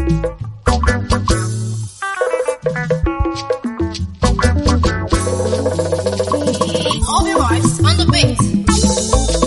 All the lives on the beat.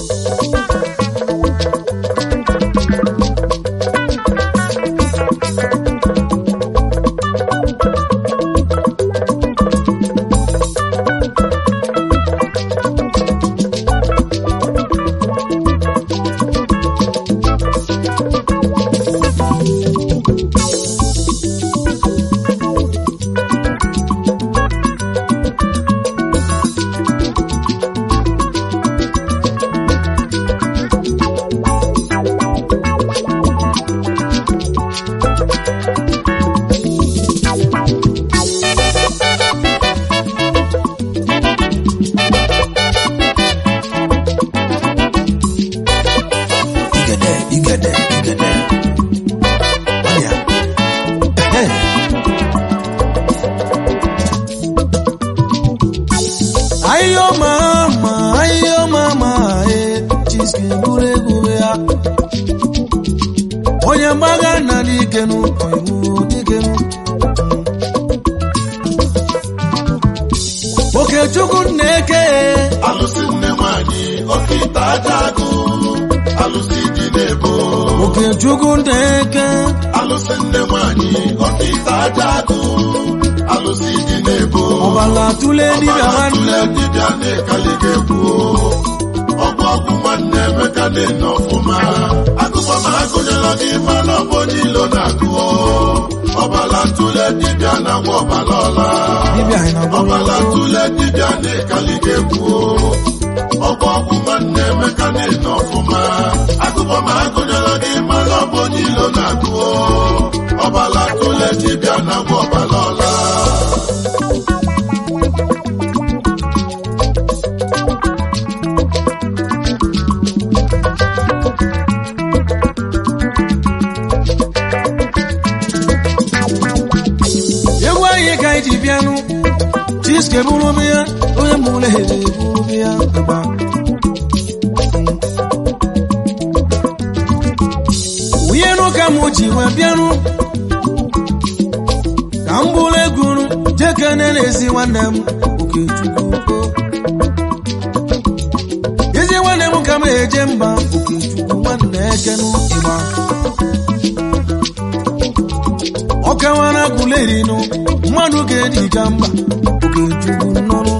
Igede, igede, igede. Ọya. Ehe. Ayo mama, ayo mama, eh, chiske buru egwu ya. Onye mgbaga na dikenu, oyiwu dikenu. Okechukwu Nneke, alụsị nne nwanyị ọkịta aja agụ alụsị dị n'ebo Okechukwu Nneke, alụsị nne nwanyị ọkịta aja agụ alụsị dị n'ebo ọbala tụle dibịa nwanne tụle dibịa na-ekali ga-ekwu ọgwụ ọgwụ nwanne emeka na-ene ọfụma agụba ma agụnyela gị mana ọ bụ onye ilo na-agụ ọbala tụle dibịa na-agwa ọbala ọla dibịa anyị na-agba ọbala tụle dibịa na-ekali ga-ekwu ọgwụ ọgwụ nwanne emeka na-ene ọfụma agụba ma agụnyela gị mana ọ bụ onye ilo na-agụ ọbala tụle dibịa na-agwa ọbala ọla egwu anyị ka anyị ji bịanụ chiske bụrụ bịa onye mụrụ eze bụrụ bịa agba onye n'ụka m ji wee bịanụ ka m bụrụ egwuru jekene n'ezi nwanne m okechukwu ezi nwanne m ka m eje mba okechukwu nwanne ekenu ịgba ọkawara gulerinu mmadụ ga-eji ka mba okechukwu nnọrọ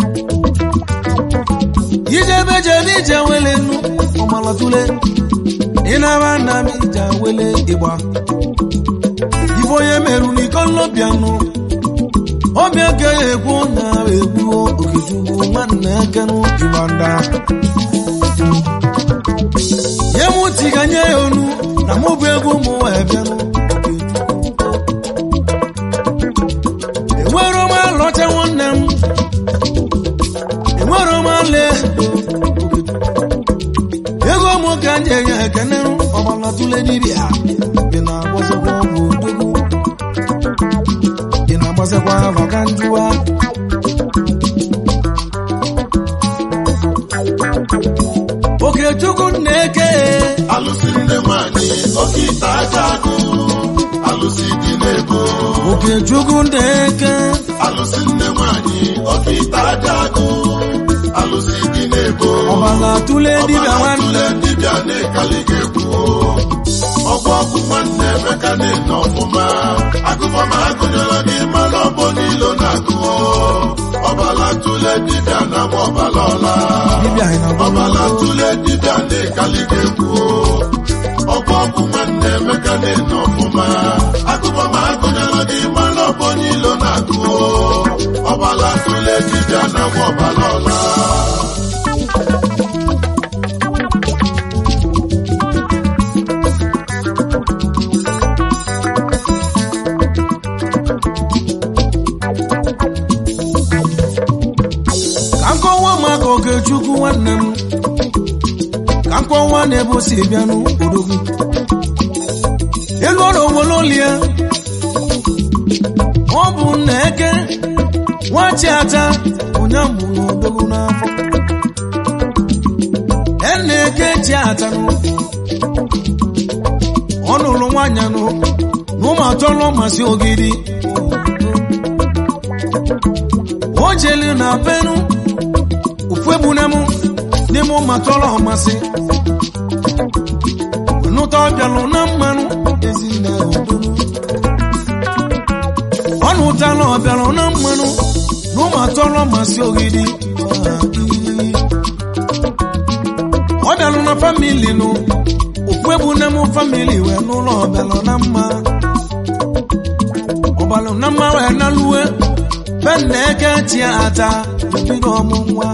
ijebe jebe ije wele nnu ọmalatule ịnara nna m ije wele ịgba ife onye merụ n'iko nlobianụ ọbịa ka ya ekwu na egbuo okechukwu nwanne ekenu ịgba nda nye m ntị ka nye ya onu na mụ bụ egwu ụmụ wee bịanụ enwere m alọcha nwanne m enwere m ale ego m ka m ji enye ekene ọgbala tụle dibịa ị na-agbazekwa ọgwụ odogwu ị na-agbazekwa maka njụwa okechukwu na-eke alụsị nne nwanyị ọkịta aja agụ alụsị dị n'ebo okechukwu na-eke alụsị nne nwanyị ọkịta aja agụ alụsị dị n'ebo ọgbala tụle dibịa nwanne tụle dibịa na-ekali ga-ekwu ọgwụ ọgwụ nwanne emeka na-ene ọfụma agụba ma agụnyela gị mana ọ bụ n'ilo na-agụ ọbala tụle dibịa na-agba ọbala ọla dibịa anyị na-agba ọbala tụle dibịa na-ekali ga-ekwu ọgwụ ọgwụ nwanne emeka na-ene ọfụma agụba ma agụnyela gị mana ọ bụ n'ilo na-agụ ọbala tụle dibịa na-agba ọbala ọla ka nkọwa maka okechukwu nwanne m ka nkọwa na-ebe o si bịa n'odogwu elu ọrụ owere olie ọ bụ nna eke nwachi ata onye mụrụ odogwu n'afọ ena eke chi ata n'ụkwụ ọ nụrụ nwaanyị nụ n'ụmụ atọlọ masị ogidi o jeli na benu ofu egbunemu n'ime ụmụ atọlọ masị nụta ọbịalụ na mmanụ ezinne odolu ọ nụtala ọbịalụ na mmanụ na ụmụ atọlọ masị ogidi ọ bịalụ na famili nụ ofu egbunemu famili wee n'ụlọ ọbịalụ na mma ọbalụ na mma wee naluwe benne eke tie ata bido ọmụ nwa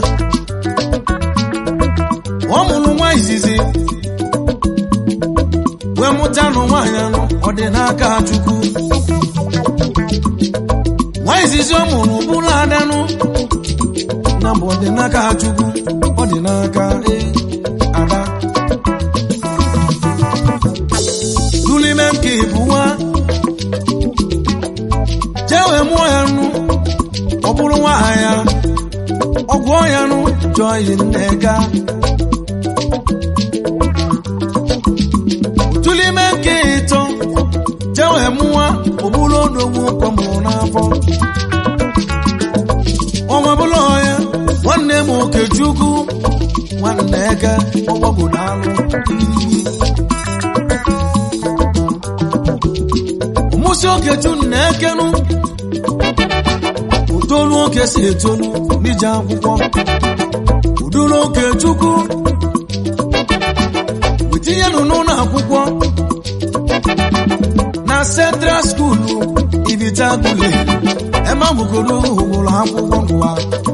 ọ mụrụ nwa izizi wee mụta nụ nwaanyị anụ ọ dị n'aka chukwu nwa izizi ọ mụrụ bụrụ adanụ na bụ ọ dị n'aka chukwu ọ dị n'aka ee, ada dulime nke bụ nwa jee wee mụọ ya nụ ọ bụrụ nwaanyị ya ọgwụ ya nụ jụọ yi nneka tulime nke ịtọ jee wee mụọ ọ bụrụ odogwu ụkọ mụrụ n'afọ ọnwa bụrụ ya nwanne m okechukwu nwanne eke ọgbọgodo alụ mụsị okechu na ekenu utolu oke si etolu n'ije akwụkwọ uduru oke chukwu wetinyenụ n'ụlọ akwụkwọ na central skuulu ibitagule emamugolo ụgboro akwụkwọ ngwa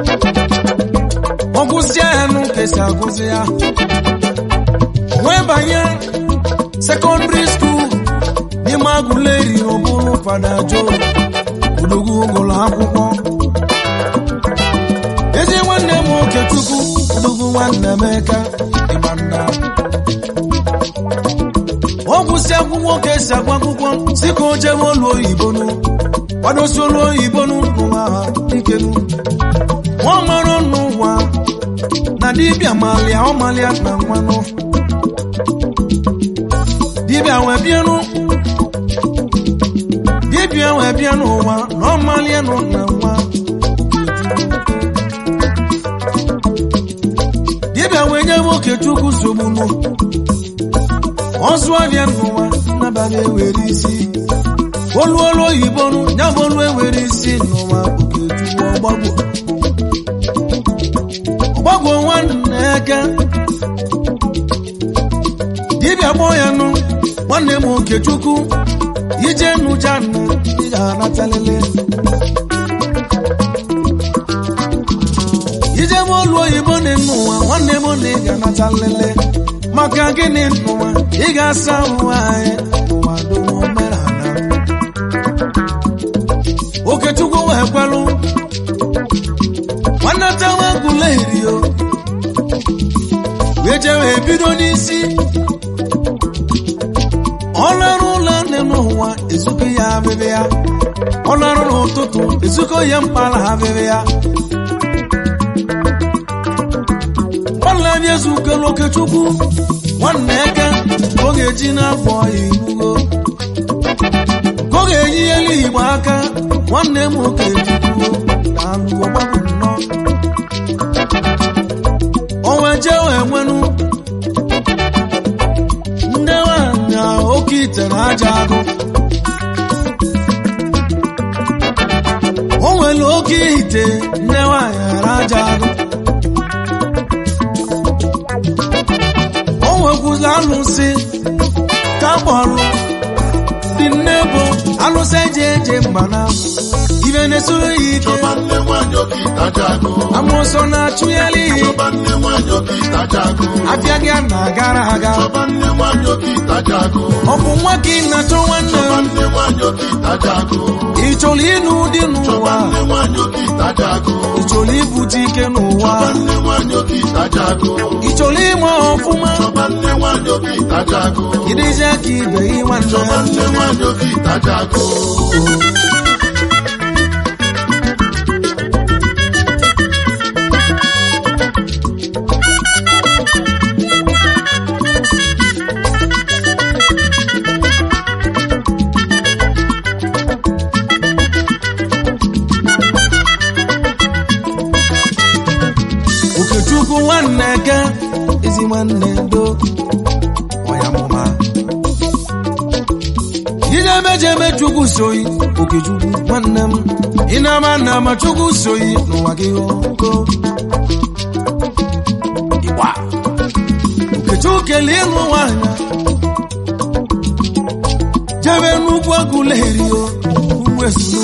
ọgwụsịa ya nụ kesi agụzi ya wee banye sekọndịrị skuul n'ime agụleri n'ụbụrụ fada jo odogwu ụgụrụ akwụkwọ ezi nwanne m okechukwu odogwu nwanne emeka ịgbanda ọ gwụsị akwụkwọ ka esi agwa akwụkwọ si ka o jewe olu oyibonu kwadosi olu oyibonu n'ụwa ha ikenu nwa mara n'ụwa na dibịa malịa ọ malịa na nwanụ dibịa wee bịanụ dibịa wee bịa n'ụwa na ọ malịa nụ na nwa dibịa wee nye nwoke chukwu sogbunu ọzụ abịa n'ụwa n'abalị ewere isi olu olu oyibo nụ ya bụ olu ewere isi n'ụwa okechukwu ọgbagwo ọgbagwo nwanne eke dibịa gbọọ ya nụ nwanne m okechukwu ije nụja nụ ị ga-anatalele ije m olu oyibo dị n'ụwa nwanne m na ị ga-anata nlele maka gịnị n'ụwa ị ga-asa ụwa anyị ụwa dum omenala okechukwu wee kwelụ nwanne tawa gulerio wee jewe ebido n'isi ọlụrụ ụlọ nne n'ụwa ezuko ya abịbị ya ọlụrụ n'ụtụtụ ezuko ya mkpala abịbị ya nwanne bịa ezukọrọ okechukwu nwanne eke ka ọ ga-eji n'afọ ya inugo ka ọ ga-eyi elu igbo aka nwanne m okechukwu na alụgo gbapụ nnọọ onwe jee wee nwenu nne nwanyị a oke ite na aja agụ o nwere oke ite nne nwanyị ghara aja agụ o nwekwuzi alụsị ka kpọrọ dị nne bụ alụsị eji eje mba na ibe na-esoro ya ike Chọba nne nwanyị oke ịtajago. amụsọ na-achụghali ihe Chọba nne nwanyị oke ịtajago. afịa gị a na-agara aga Chọba nne nwanyị oke ịtajago. ọ bụ nwa ka ị na-achọ nwanne Chọba m nne nwanyị oke ịtajago. ị chọrọ ịnụ ụdị Chọba n'ụwa nne nwanyị oke ịtajago. ị chọrọ ibute ike n'ụwa Chọba nne nwanyị oke ịtajago. ị chọrọ ịma ọfụma Chọba nne nwanyị oke ịtajago. ịdịzi aka ibe gị nwanne Chọba nne nwanyị oke ịtajago. na-eke ezi nwanne do ọyamụma ijemejeme chukwu soyi okechukwu nwanne m ịnama nna ma chukwu soyi n'ụwa gị ogo ịgba okechukwu kelee ịlụ nwaanyị jebe nnukwu agụlerio ugwu esuru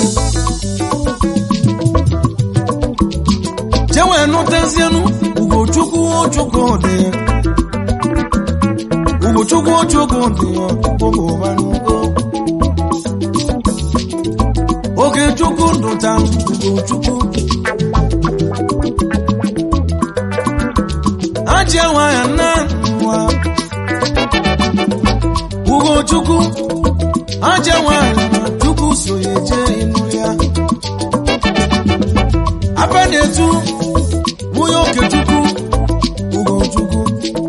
jewe nụtezienu ugochukwu ochukwu dị ugochukwu ochukwu dị ụgụbanugo oge chukwu ndụta ugochukwu ajị nwanyị nna nwa ugochukwu ajị nwanyị na chukwu so ya eje ịnụ ya aba na-etu nwunye okechukwu ugochukwu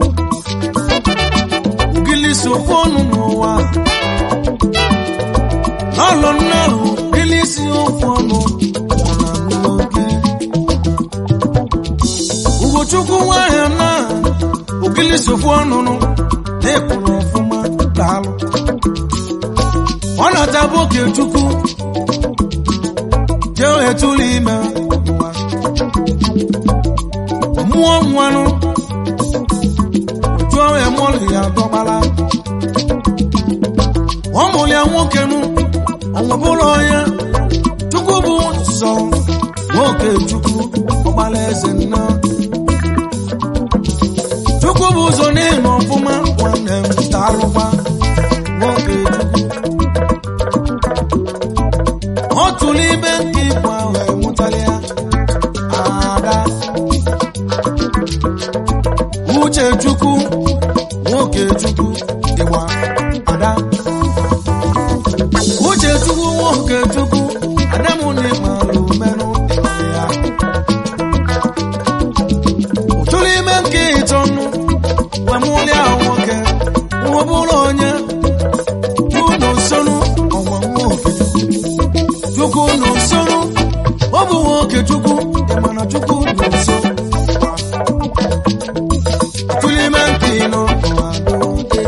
ugili sokwu ọnụ n'ụwa n'ọlụ nnahụ ilisi okwu ọnụ nwara n'oge ugochukwu nwanyị na ugili sokwu ọnụnụ na-ekwuru ọfụma daalụ ọ na-atabụ okechukwu jee etulu ime ụwa mmụọ nwanụ jụọ emụlụ ya dọgbala ọ mụrụ ya nwoke nụ ọnwebụrụ onye chukwu bụ nsọ nwoke chukwu ọgbala eze nna chukwu bụ ụzọ n'ịnọ ọfụma nwanne m daalụkwa nwoke chukwu ọ tụrụ ibe nke ikwu ahụ enwụtala ya ada uche chukwu nwoke chukwu ịgba ada uche chukwu nwoke chukwu adamụnịmalụ menụ ya ụtụrụ ime nke ịtọnụ wemụlịa nwoke nwebụrụ onye unu nsonu ọnwa nwoke chukwu nọ nsonu ọ bụ nwoke chukwu ịmana chukwu nọ nso tulime nke nọ n'ụwa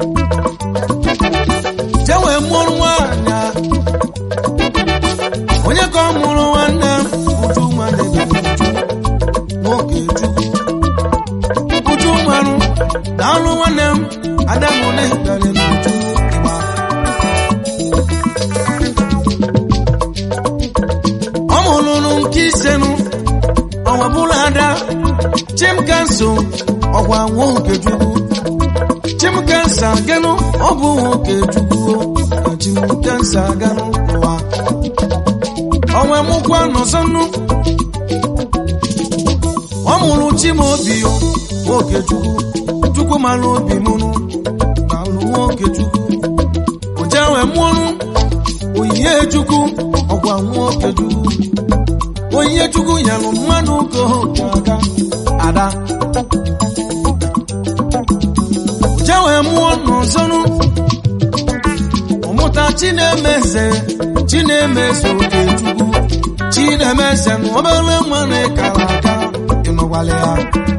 jewe mụrụ nwaanyị a. onye ka ọ mụrụ nwanne m uju nwanne m nwoke chukwu uju mmanụ na alụ nwanne m adamụne dara n'uju ịgba ọ mụlụrụ nke isenụ ọnwa bụrụ ada chimkanso ọgwa nwoke chukwu chimkansa ganụ ọ bụ nwoke chukwu na chimkansa ganụ ụwa ọnwa mụkwa nọsọnụ ọ mụrụ chimobi nwoke chukwu chukwu mara obi mụrụ na alụ nwoke chukwu ojewe mụrụ onyinye chukwu ọgwa nwoke chukwu onyinye chukwu nyelụ mmadụ ka oke aga ada jewe mụọ n'ọzọnụ ọmụta chinemeze chinemeze oke chukwu chinemeze na obere nwa na-ekara aka ịnọgwala ya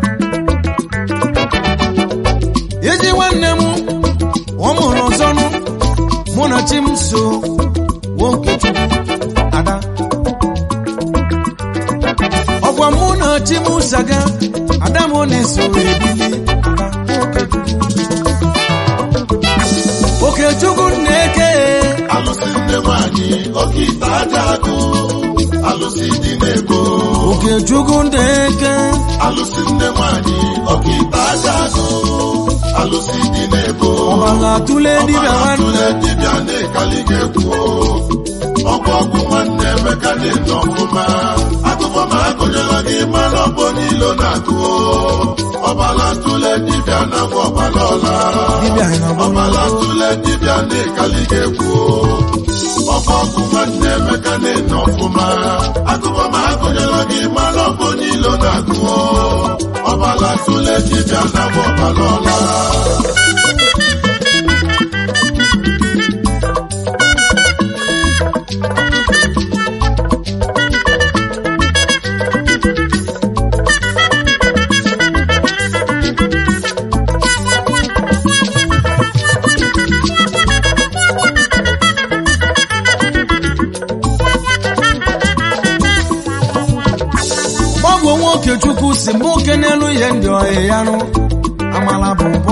ezi nwanne m ọ mụrụ ọzọnụ mụ na chi m so nwoke chukwu ada ọgwa mụ na chi m zaga ada m na-eso ebili ada nwoke chukwu okechukwu na-eke alụsị nne nwanyị oke ite aja agụ alụsị dị n'ego okechukwu na-eke alụsị nne nwanyị oke ite aja agụ alụsị dị n'ego ọbara tụle dibịa nwanne tụle dibịa na-ekali ga-ekwu ọgwụ ọgwụ nwanne emeka na-ete ọfụma akụkọ ma akụnyela gị mara ọbọ niile na-agụ ọbala tụle dibịa na nwa ọbala ọla dibịa ọbala na-agbara tụle dibịa na-ekali ga-ekwu ọkọ ọgwụ nwanne emeka na-ete ọfụma akụkọ ma akụnyela gị mara ọbọ niile na-agụ ọbala tụle dibịa na nwa ọbala ọla okechukwu si mụ kenelu ihe ndị ọhịa ya nụ amala bụ ụbọ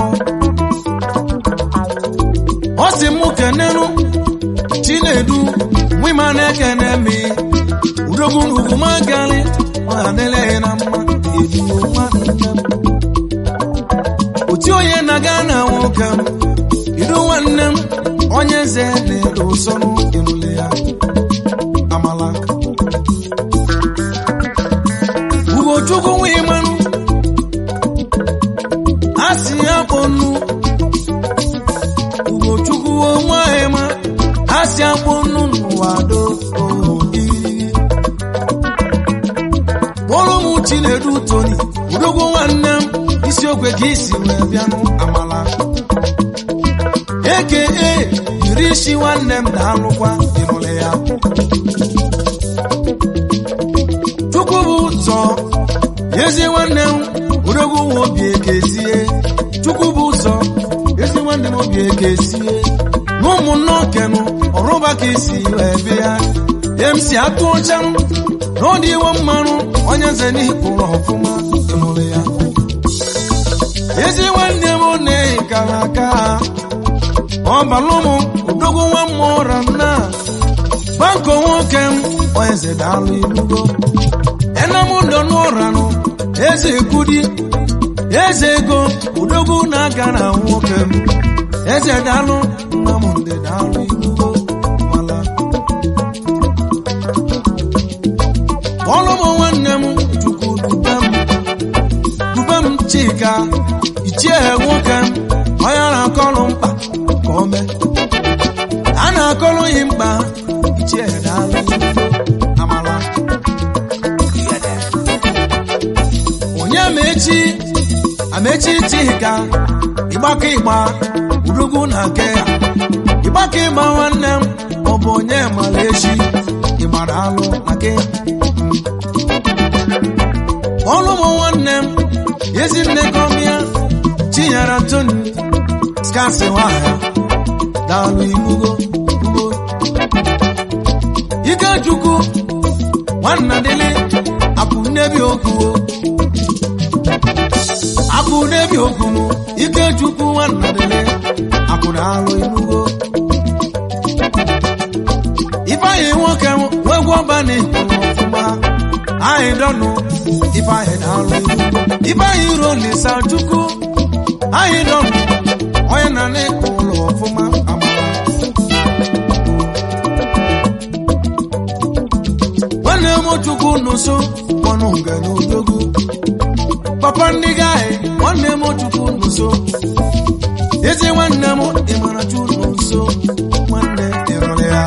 ọ si mụ kenelu chinedu nwima na-ekene mi udogwu na ugwu magali nwadeleghị na mma eduo nwanne m oti onye na-aga na nwoke m idu nwanne m onye eze na-ere ụsọnụ ịnụle ya amala ugochukwu nwee mmanụ a si ya kpọnụ ugochukwu onweghị ma a si akpọ nnu n'ụwa do obi kpọrọ m chinedu toni udogwu nwanne m isiokwe ka isi wee bịanụ amala eke e yiri isi nwanne m daalụkwa ịnụle ya chukwu bụ ụzọ ezi nwanne m odogwu nwa obi ekezie chukwu bụ ụzọ ezi nwanne m obi ekezie na ụmụnne okenụ ọrụba ka isi wee bịa emsi atụ ọchanụ na ọ dị iwe mmanụ onye nze n'ikpụrụ ọfụma ịmụrụ ya ezi nwanne m na-eyi kara aka ọbalụ m odogwu nwa m ụra nna banko nwoke m onye nze daalụ ilugo enamụlọ n'ụranụ eze ekwudi eze ego udogwu na-aga na nwoke m eze daalụ nnamdị daalụ ilugo mala kpọlụ m nwanne m chukwu dube m dube m chika ichie nwoke m onye na-akọlụ mkpa ka o mee a na-akọlụ yi mkpa ichie daalụ ilugo amala onye amechi amechi chika ịgbaka ịgba udogwu na nke ya ịgbaka ịgba nwanne m ọ bụ onye mara echi ịgbara alụ na ke ọlụ m nwanne m ezinne kọmịa chinyere toni skasi nwanyị daalụ inugo ugbo ikechukwu nwanna dịlị apụ nnebi okwuo akụ n'ebi okwunu ikechukwu nwanna dịlị akụ na alụ inugo ifeanyị nwoke nwegwu ọbani kwuru ọfụma anyị dọnụ ifeanyị na alụ inugo ifeanyị rolisa chukwu anyị dọnụ onye na n'ịkụ ụlọ ọfụma amara nwanne m chukwu n'ụsọ ọnụ nga n'odogwu papa ndị gaghị nwanne m chukwu n'ụsọ ezi nwanne m ịmara chu n'ụsọ nwanne ịrụrụ ya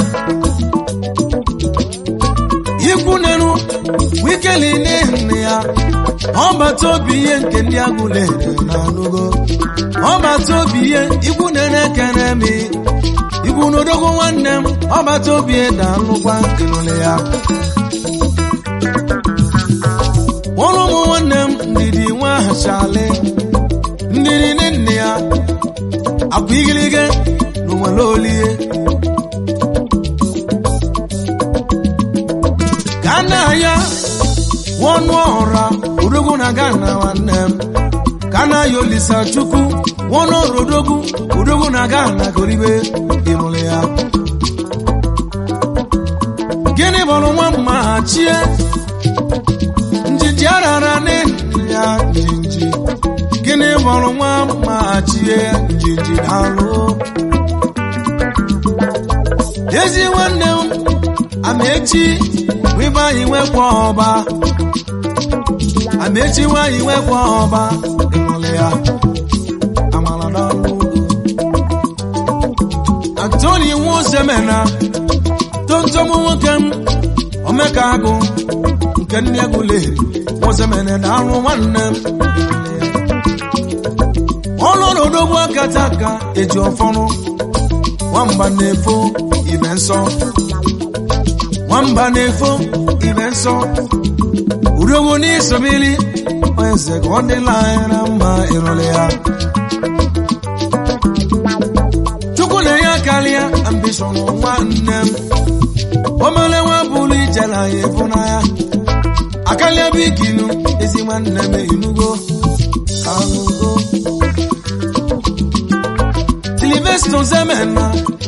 ikwu nenu wikeli n'ihi ya ọbata obi ihe nke ndị agụlere na anụgo ọbata obi ihe ikwu nene ekene mi ikwu n'odogwu nwanne m ọbata obi da alụkwa ịrụrụ ya kpọrọ ụmụ nwanne m ndidi nwa ahachali ndidi nne ya akwa igilige n'ụwale olie ka nna ya nwọnụ ọhụra odogwu na gana nwanne m ka na ya olisa chukwu nwọnụ ọrụ odogwu odogwu na gana goribe ịmụrụ ya gịnị bụrụ nwa mma ha chie njiji arara n'elu ya njinji gịnị bụrụ nwa mma chie njinji daalụ ezi nwanne m amechi nwibanyị nwekwa ọba amechi nwanyị nwekwa ọba ịnụlị ya amala n'ọnụ antoni nwozemena tontom nwoke m omeka agụ nke nne egwuleri nwozemene na alụ nwanne m ọlụrụ odogwu akata aka eji ọfọrụ nwamba na-efo ibe nsọ nwamba na-efo ibe nsọ udogwu n'isobili eze ka ọ dịla anyị na mma ịrụlị ya chukwu na-enye akarịa ambishọn nwanne m omele nwa bụrụ ije na ya efu n'anya akalia bụ ikinu ezi nwanne m inugo ahụgo Sylvester Zemena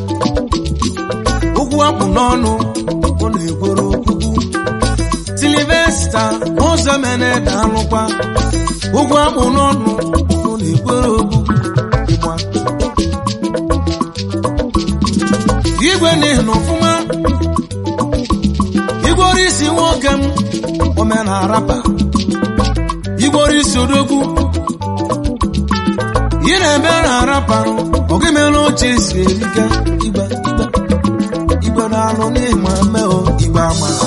ụkwụ akpụ n'ọnụ ọ na-egworo okwukwu Sylvester Ozemene daalụkwa ụkwụ akpụ n'ọnụ ọ na-egworo okwukwu Ịgba. igwe n'ihi na ọfụma igworo isi nwoke m omenarapa igworo isi odogwu ị na-ebe na-araparụ ọgịmela oche si erika igba igba igbe na-alụ n'ịma mmehọ igbe amara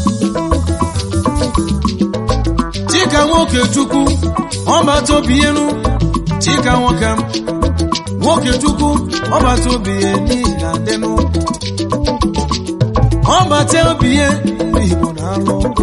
chika nwoke chukwu ọbata obienu chika nwoke m nwoke chukwu ọbata obiye n'ihi na adịnụ ọbata obiye igbo na-alụ ogo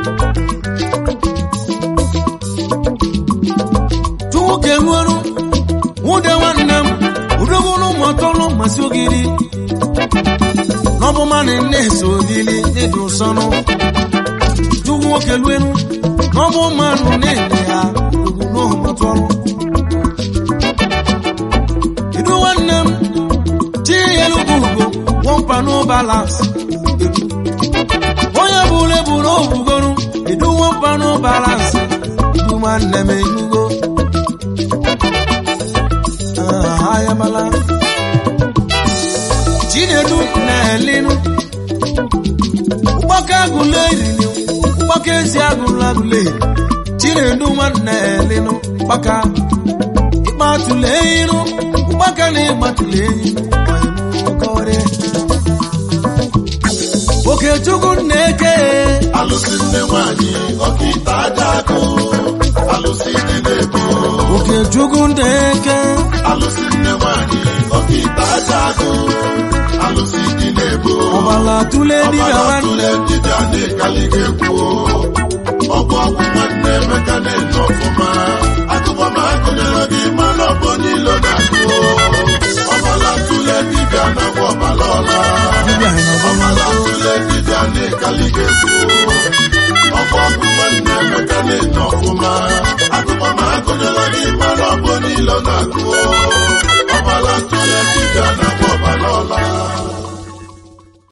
nwoke nwere nwude nwanne m udogoro ụmụọtọlụ masị ogiri n'ọbụmanị na-eso olili n'ịdị ụsọnụ chukwu nwoke luenu n'ọbụ mmanụ na-ede ya ugwu n'ụmụọtọlụ idu nwanne m chielugo ugo wọmpa n'ụbalans onye bụrụ eburu obugoro idu wọmpa n'ụbalans idu nwanne m enugo ayamala chinedu na-elinu ụgbaka agụla eriri ụgbaka ezi agụla agụla eri chinedu nwanne elinu ụgbaka ịkpatụla iru ụgbaka na ịgbatụla enyi okechukwu na-eke alụsị nne nwanyị ọkaite aja akụ alụsị dị n'ebo okechukwu na-eke alụsị nne nwanyị ọkaite aja akụ alụsị dị n'ebo ọbala tụle dibịa ọbara nwanne tụle dibịa na-ekali ga-ekwu ọgwụ ọgwụ nwanne emeka na-enye ọfụma akụkọ ma akụnyere gị mana ọ bụ niile na-akụ ọbala tụle dibịa na-agwa ọbala ọla dibịa na-agwa ọbala tụle dibịa na-ekali ga-ekwu ọgwụ ọgwụ nwanne emeka na-enye ọfụma akụkọ ma akụnyere gị mana ọ bụ niile na-akụ ọbala tụle dibịa na-agwa ọbala ọla